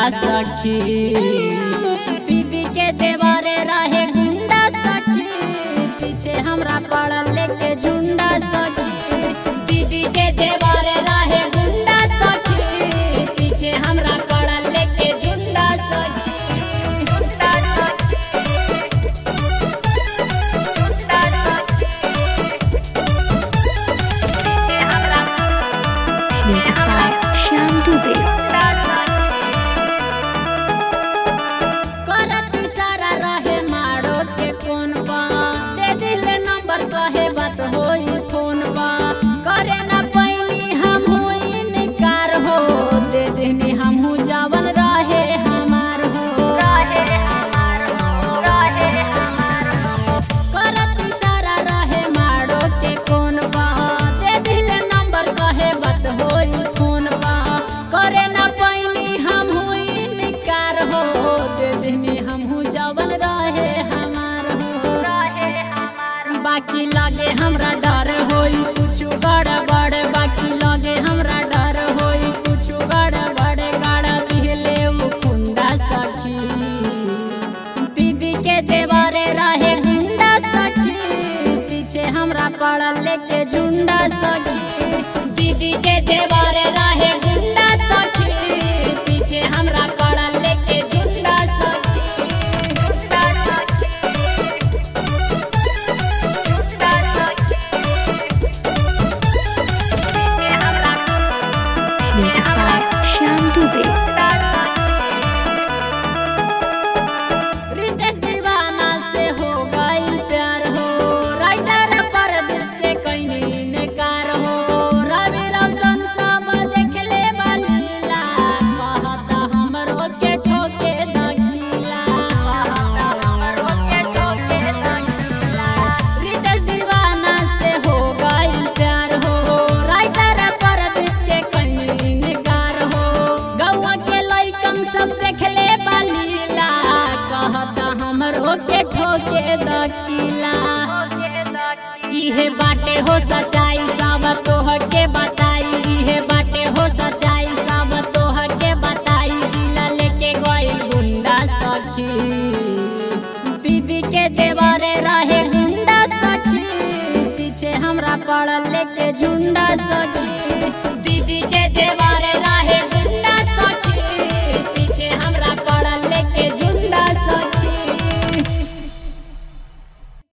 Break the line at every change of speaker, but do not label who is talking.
सखी दीदी के देवरे रहे गुंडा सखी पीछे हमरा पड़ल लेके झुंडा सखी दीदी के देवरे रहे गुंडा सखी पीछे हमरा पड़ल लेके झुंडा सखी झुंडा सखी झुंडा सखी पीछे हमरा
Music by Shyam Dubey.
करत इशारा रहे मारो के फोन बा दे दिले नंबर कहे बात होई फोन बा करे ना पैनी हम होई निकार हो दे देनी हम हूँ जवन रहे हमार हो रहे हमार हो रहे हमार हो करत इशारा रहे मारो के फोन बा दे दिले नंबर कहे बात होई फोन बा करे ना पैनी हम हुई निकार हो दे देनी हम हूँ जवन रहे हमार हो रहे हमार बाकी लगे हमरा डर होई कुछ गड़बड़ बाकी लगे हमरा डर होई कुछ गड़बड़ गाड़ा दिले उ कुंडा सखी दीदी के देवरे रहे गुंडा सखी पीछे हमरा पड़ल लेके झुंडा सखी दीदी के देवरे रहे गुंडा सखी पीछे हमरा पड़ल लेके झुंडा सखी झुंडा सखी झुंडा सखी पीछे हमरा
Music by Shyam Dubey.
Ritesh दीवाना से हो गइल प्यार हो राइटर पर दिल के कहीं इनकार हो रवि रोशन सब देखले बलीला कहता हमरो के ठोके दकीला कहता हमरो के ठोके दकीला रितेश दीवाना से हो गइल प्यार हो राइटर पर दिल के कहीं इनकार हो गौवा के लइकन सब देखले बलीला कहता हमरो के ठोके दकीला इहे बाटे हो सच्चाई सब तोह के बताई इहे बाटे हो सच्चाई सब तोह के बताई दिला लेके गइल गुंडा सखी दीदी के देवरे रहे गुंडा सखी पीछे हमरा पड़ल लेके झुंडा सखी